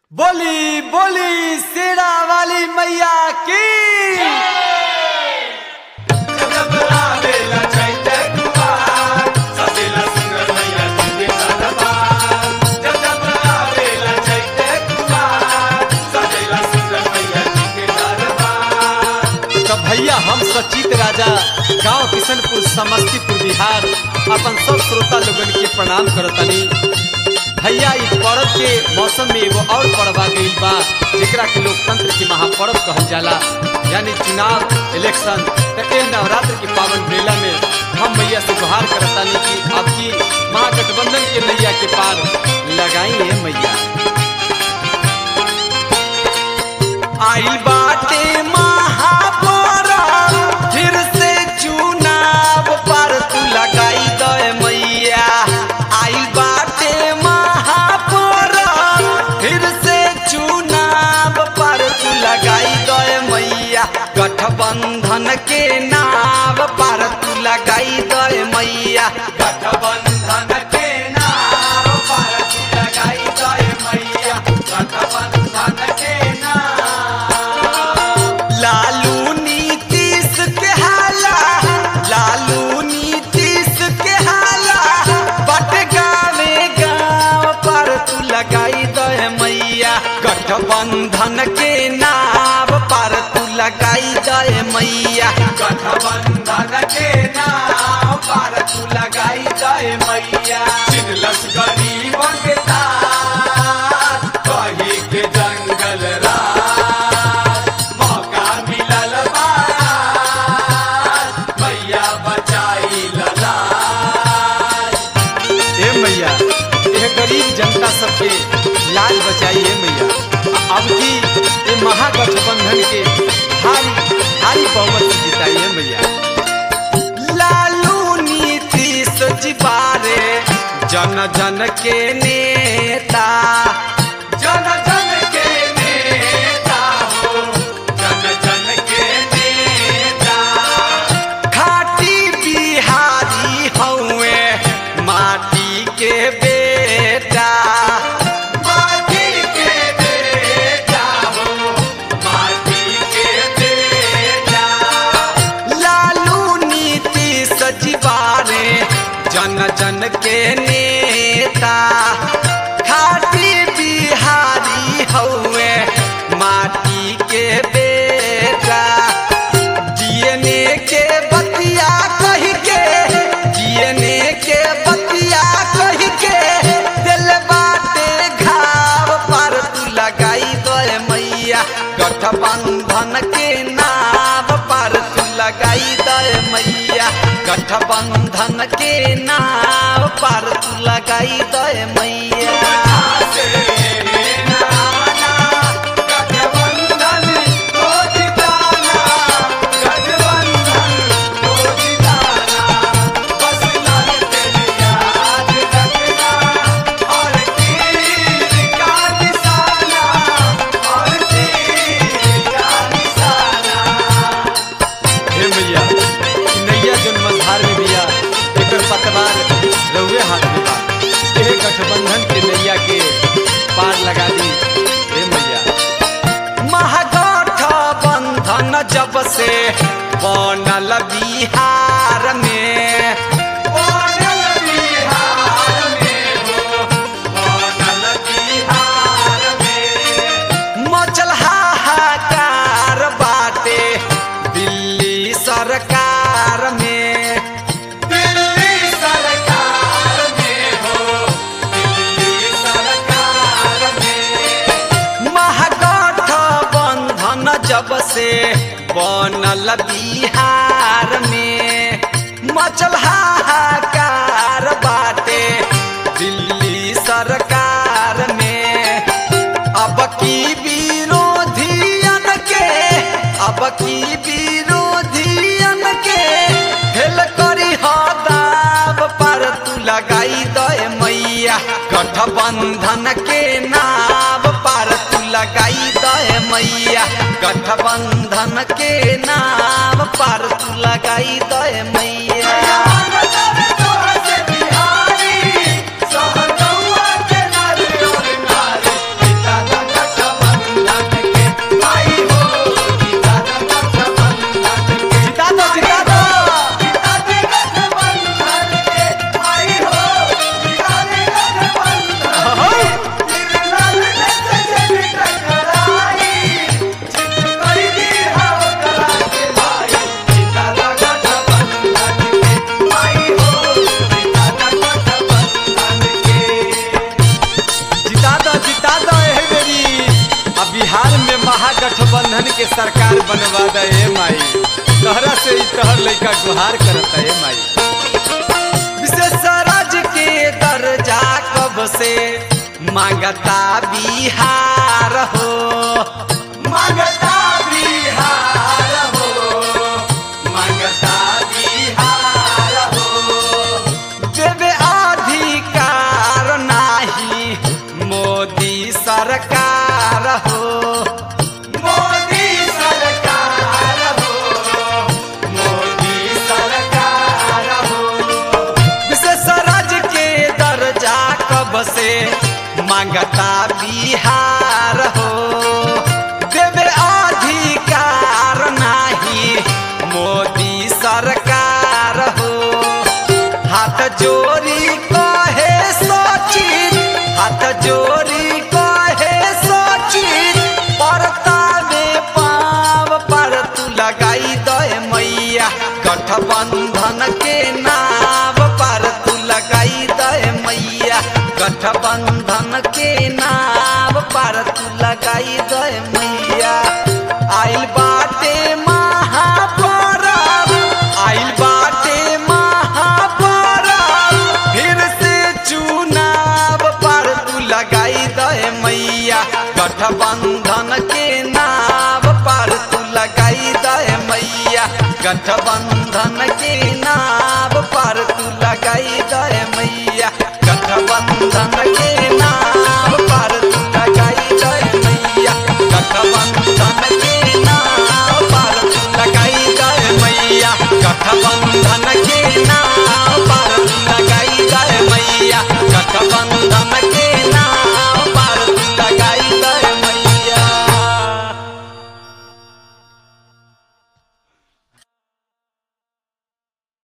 बोली बोली शेरा वाली मैया की तो भैया हम सचित राजा गांव किशनपुर समस्तीपुर बिहार अपन सब श्रोता लोगन के प्रणाम करतनी भैया इस पर्व के मौसम में एगो और पर्व आ गईल बा जेकरा के लोकतंत्र के महापर्व कहल जाला यानी चुनाव इलेक्शन तो ए नवरात्र के पावन मेला में हम मैया से गुहार करतानी कि आपकी महागठबंधन के नैया के पार लगाई है मैया आइल बाटे महापर्व फिर से चुनाव पर तू लगाई दे मैया आइल बाटे महापर्व फिर से चुनाव पर तू लगाई दे मैया गठबंधन के नाव पर तू लगाई दे मैया गठबंधन के नाव पर तू लगाई दे मैया गठबंधन के नाव लालू नीतीश के हाला लालू नीतीश के हाला बट गावे गाँव पर तू लगाई दे मैया गठबंधन के नाव पर तू लगाई दे मैया गठबंधन के नाव पर तू लगाई दे मैया चिन्हलस गरीबन के तार कही के जंगल राज मौका मिलल बा मैया बचाई ललाज ए मैया ये गरीब जनता सबके लाज बचाई है मैया अब की ये महागठबंधन के भारी भारी बहुमत से जिताई है मैया लालू नीतीश जी बारे जन जन के नेता जन जन के नेता हो जन जन के नेता खाटी बिहारी हौवे माटी के बेटा माटी के बेटा हो माटी के बेटा लालू नीतीश जीवारे जन जन के नेता खाटी बिहारी हौवे माटी के बेटा जीने के बतिया कह के जीने के बतिया कह के दिल बाटे घाव पर तू लगाई दे मैया गठबंधन के नाव पर तू लगाई दे मैया गठबंधन के नाव पर तू लगाई दे मैया गठबंधन को जिताना गठबंधन को जिताना बस लाल तेरी याद रखना और तीर का निशाना और तीर का निशाना हे मैया ई नैया जन मझधार में बिया एकर पतवार रउए हाथ में बा एह गठबंधन के नैया के पार लगा दी हे मैया महागठबंधन जब से बनल बिहार में बनल बिहार में हो बनल बिहार में मचल हाहाकार बाटे दिल्ली सरकार में दिल्ली सरकार में हो दिल्ली सरकार में महागठबंधन जब से बनल बिहार में मचल हाहाकार बाटे दिल्ली सरकार में अब की विरोधियन के अब की विरोधियन के हेल करी दाव पर तू लगाई दे मैया गठबंधन के नाव पर तू लगाई दे मैया गठबंधन के नाव पर तू लगाई दे मैया बिहारी सहगौआ के नारी और नारी जिता दो एह बेरी अब बिहार में महागठबंधन के सरकार बनवा दे ए माई तहरा से ही तहर लइका गुहार करता ए माई विशेष राज्य के दर्जा कब से मांगता बिहार हो मांगता बिहार हो मांगता बिहार हो देवे अधिकार नाही मोदी सरकार हो मोदी सरकार हो मोदी सरकार हो विशेष राज्य के दर्जा कब से मांगता बिहार हो देवे अधिकार नाही मोदी सरकार हो हाथ जोड़ी कहे सचिन हाथ जोड़ी कहे सचिन परता में पाव पर तू लगाई दे मैया गठबंधन के नाव पर तू लगाई दे मैया गठबंधन के नाव पर तू लगाई दे मैया आइल बाटे महापरब आइल बाटे महापरब फिर से चुनाव पर तू लगाई दे मैया गठबंधन के नाव पर तू लगाई दे मैया गठबंधन के नाव